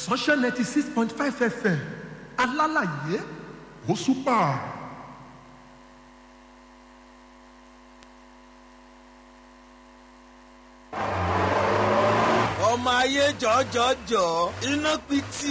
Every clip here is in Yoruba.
sunshine ninety six point five fm alálàyé ó súpà. ọmọ ayé jọjọjọ iná pitì.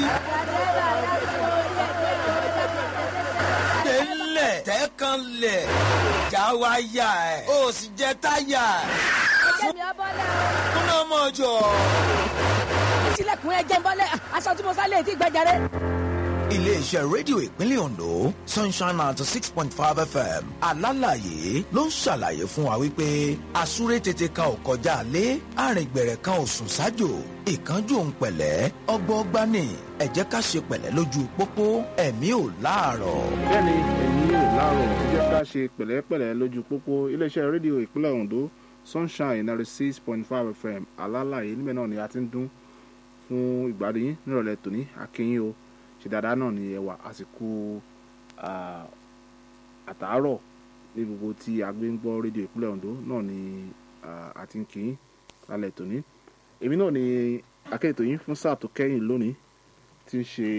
tẹ́lẹ̀ tẹ́kànlẹ̀ já wáyà ẹ̀ ó sì jẹ́ táyà ẹ̀. Jẹ́mi ọbọ̀lẹ̀ o. kúnná mọ́jọ. Sílẹ̀kùn ẹ jẹ́ ń bọ́lẹ̀ aṣọ tí mo sá lè ti gbẹjẹrẹ. iléeṣẹ́ rédíò ìpínlẹ̀ ondo sunshine ninety six point five fm alálàyé ló ń ṣàlàyé fún wa wípé àsúré tètè kan ò kọjá lé àrìngbẹ̀rẹ̀ kan ò sùn sájò ìkánjú òun pẹ̀lẹ́ ọgbọ́gba ní ẹ jẹ́ ká ṣe pẹ̀lẹ́ lójú pópó ẹ̀mí ò láàárọ̀. bẹ́ẹ̀ni ẹ̀yin yóò láàárọ̀ ẹ jẹ́ ká ṣe pẹ̀lẹ́pẹ̀lẹ́ lójú pópó iléeṣẹ́ rédíò ìpínlẹ̀ ondo sunshine ninety six point five fm alálàyé níbẹ̀ náà ni a ti ń dún fún ìgbádùn yín nírọ̀lẹ́ tòní akínyìn o ṣe dáadáa náà ni ẹwà àsìkò ah, àtàárọ̀ ní gbogbo tí a gbé ń gbọ́ rédíò ìpínlẹ̀ ondo náà ni ah, a ti ń kí yín lálẹ́ tòní èmi náà ni akéètò yín fún sáà tó kẹ́yìn lónìí tí ń ṣe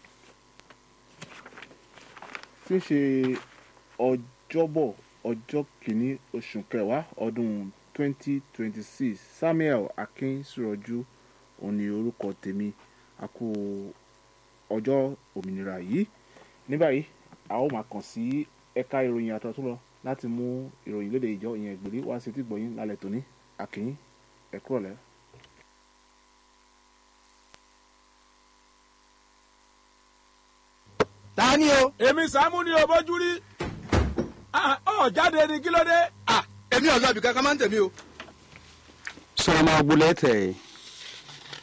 tí ń ṣe ọjọ́bọ̀ ọjọ́ kìíní oṣù kẹwàá ọdún 2026 samuel akínsúrọ̀jú òní orúkọ tèmi a kú ọjọ́ òmìnira yìí ní báyìí a ó máa kàn sí ẹ̀ka ìròyìn àtọ̀tún lọ láti mú ìròyìn lédè ìjọ ìyẹn ìgbèrí wá sí tìgbọ̀yìn lálẹ́ tòní àkínyìn ẹ̀kúrọ̀lẹ́. ta ni o. èmi sàmú ni o bójú rí Ah, ọ jáde ni kí ló dé. èmi ò lọ ibì kankan máa ń tẹ̀mí o. sọ̀rọ̀ máa gbolẹ̀ tẹ̀